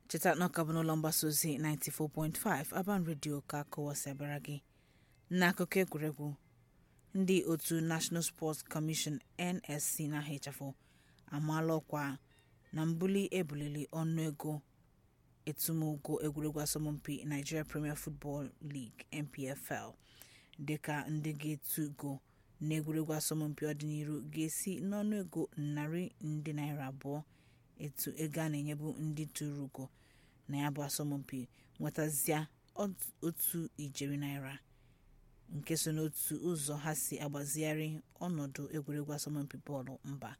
cheta na ọka bụ n'ụlọ mgbasa ozi 94.5 Aban Radio ka kọwasịbara gị n'akụkọ egwuregwu ndị otu National Sports Commission NSC na-ahịchafụ amaala ọkwa na mbuli ebuliri ọnụego etumogo egwuregwu asọmpi Nigeria Premier Football League NPFL dịka ndị ga-etugo n'egwuregwu asọmpi ọdịnihu ga-esi n'ọnụego narị nde naira abụọ etu ego a na-enyebu ndị tụrụ ugo na ya bụ asọmpi nwetazịa otu ijeri naira nke so n'otu ụzọ ha si agbazigharị ọnọdụ egwuregwu asọmpi bọọlụ mba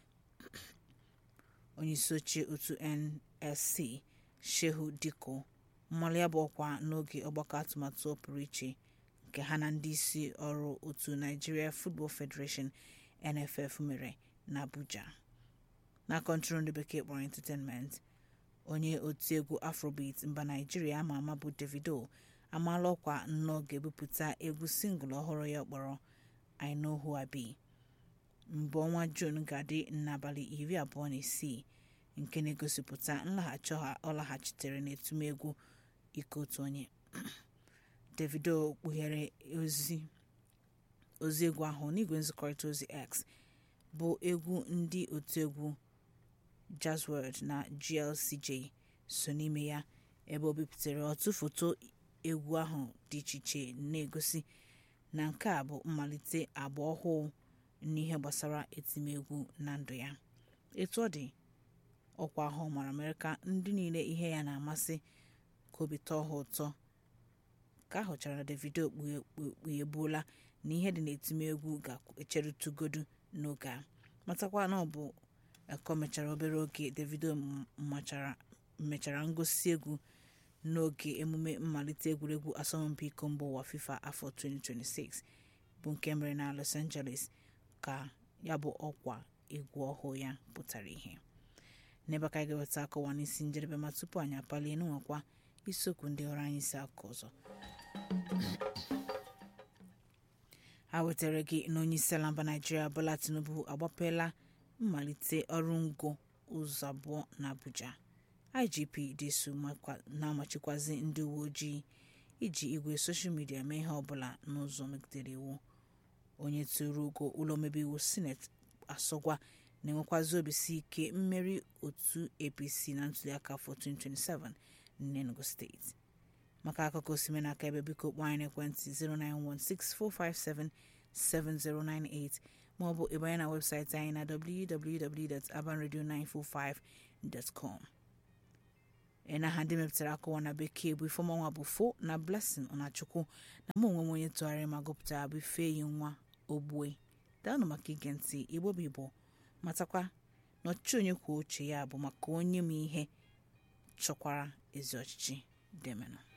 onyeisioche otu nsc shehu diko mmalụ ya bụ ọkwa n'oge ọgbakọ atụmatụ pụrụ iche nke ha na ndị isi ọrụ otu Nigeria Football Federation NFF mere n'Abuja na kọntrol ndị bekee kpọrọ entertainment onye otiegwu afrobeat mba naijiria ama ama bụ davido amaala ọkwa nnọọ ga-ebupụta egwu singụl ọhụrụ ya kpọrọ I Know Who I Be mbụ ọnwa juun ga-adị n'abalị iri abụọ na isii nke na-egosipụta nlaghachi ọ laghachitere n'etumegwu ike otu onye davido kpughere ozi ozi egwu ahụ n'igwe nzikọrịta ozi x bụ egwu ndị otiegwu Jazzworld na GLCJ so n'ime ya ebe o bipụtara otu foto egwu ahụ dị iche iche na-egosi na nke a bụ mmalite agba ọhụụ n'ihe gbasara etimegwu na ndụ ya etu ọ dị ọkwa ahụ mara mere ka ndị niile ihe ya na-amasị ka obi tọọ ha ụtọ ka a hụchara na Davido kpughebuola na ihe dị n'etimegwu ga-echerutugodu n'oge a matakwa na ọ bụ eko mechara obere oge Davido mechara ngosi egwu n'oge emume mmalite egwuregwu asọmpi iko mba ụwa FIFA afọ 2026 bụ nke mere na Los Angeles ka ya bụ ọkwa egwu ọhụụ ya pụtara ihe n'ebe ka anyị ga-eweta akọwa n'isi njedebe ma tupu anyị apalie n'nwekwa isiokwu ndị ọrụ anyị si akụ ọzọ ha wetara gị na onye isi ala mba naijiria bola tinubu agbapeela mmalite ọrụ ngo ụzọ abụọ na abuja igp disu na-amachikwazi ndị uwe ojii iji igwe soshal midia mee ihe ọbụla n'ụzọ megidere iwu onye tụrụ ugo ụlọ omebe iwu sineti asọgwa na-enwekwazi obisi ike mmeri otu apc na ntuliaka afọ 2027 n'enugu steeti maka akụkọ osime n'aka ebe biko kpọọ anyị n'ekwentị 09164577098 maọbụ ịbanye na webụsaịtị anyị na www.abanradio945.com ị na aha ndị mepụtara akụwa na bekee bụ ifeọmanwa bụ fo na blessing ọnachukwu na mụ onwe m onye tụgharịrị ma gụpụtara bụ ifeyi nwa ogbue daanụ maka ige ntị igbo bụ igbo matakwa na ọchịchị onye kwuo uche ya bụ maka onye m ihe chọkwara ezi ọchịchị demenụ